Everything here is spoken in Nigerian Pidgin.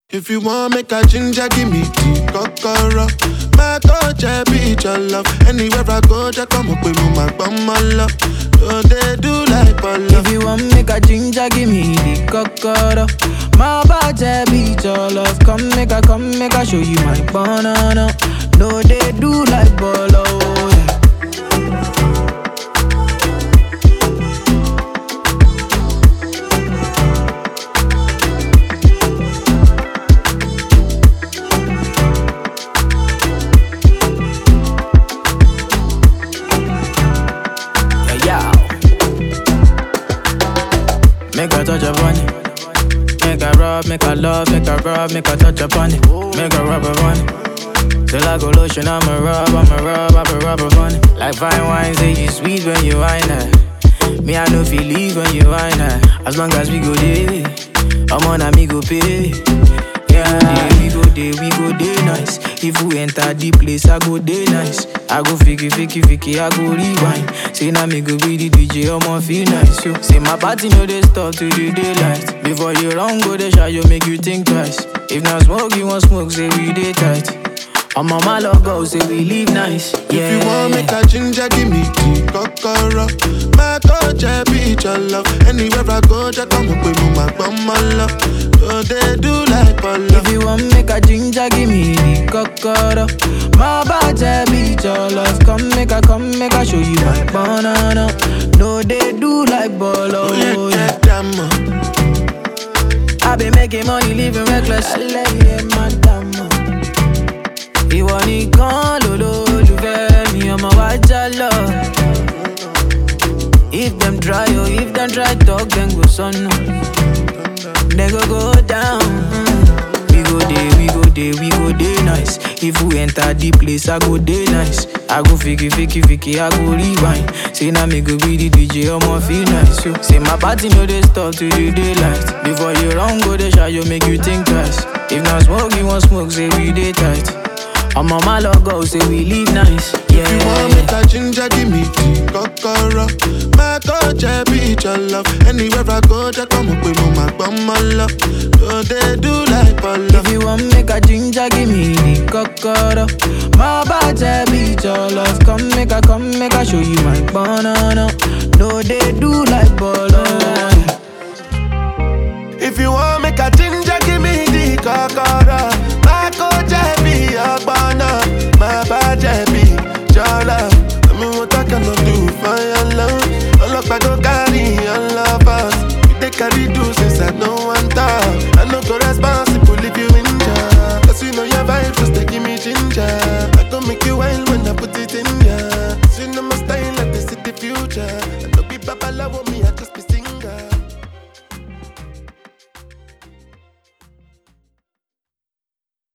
If you want make a ginger, give me the kokoro. My touch, I be your love. Anywhere I go, just come up with me, my bum, my love. So they do like Polo. If you want make a ginger, give me the cocoa. My body beat your love. Come make a, come make a show you my banana. No, they do like bolo. Yeah. Yeah, yeah. Make a touch upon it. Make a rub, make a love, make a rub, make a touch upon it. Make a rub upon it. Till I go lotion, I'ma rub, I'ma rub, I'ma rub upon it. Like fine wine, say you sweet when you wine it. Me, I know feel leave when you wine it. As long as we go there, I'm on a me go pay. Yeah, we go there, we go there nice. If we enter the place, I go there nice. I go fiki, fiki, fiki, I go rewind. Say now me go be the DJ, I'ma feel nice. Yo. Say my party no they stop till the daylight. Before you run, go the shot, you make you think twice. If not smoke, you want smoke, say we day tight. I'm on my logo, say we live nice. Yeah. If you want make a ginger, give me the kokoro. My touch, I be your love. Anywhere I go, just come up with me, my bum, my love. So they do like Polo. If you want make a ginger, give me the cocoa. My body beat your love. Come make a, come make a show you my banana. No, they do like bolo. Oh, yeah, Yeah. get them up. I been making money, living reckless. Alẹ́ madam. Ìwọ nìkan lolólùfẹ́ mi, ọmọ wa já lọ. If them try, oh, if them try talk, then go sọnù. They go go down. We go there, we go there, we go there nice. If we enter the place, I go there nice. I go fiki, fiki, fiki, I go rewind. Say now me go be the DJ, I'ma feel nice. Yo. Say my party no they stop till the daylight. Before you run, go the shot, you make you think twice. If not smoke, you want smoke, say we day tight. I'm on my logo, say we live nice. Yeah. If you want make a ginger, give me the kokoro. My touch, I be your love. Anywhere I go, just come up with me, my bum, my love. So they do like Polo. If you want make a ginger, give me the cocoa. My body beat your love. Come make a, come make a show you my banana. No, they do like bolo. If you want make a ginger, give me the kokoro. My coach, I be your banner. My badge, I be your love. I mean, what I cannot do for your love. All up, I go carry your lovers. You they carry do since I no one talk. I no go responsible if you injure. Cause you know your vibe, just they give me ginger. I go make you wild when I put it in ya. Cause you know my style, like this is the future. I no be babalawo,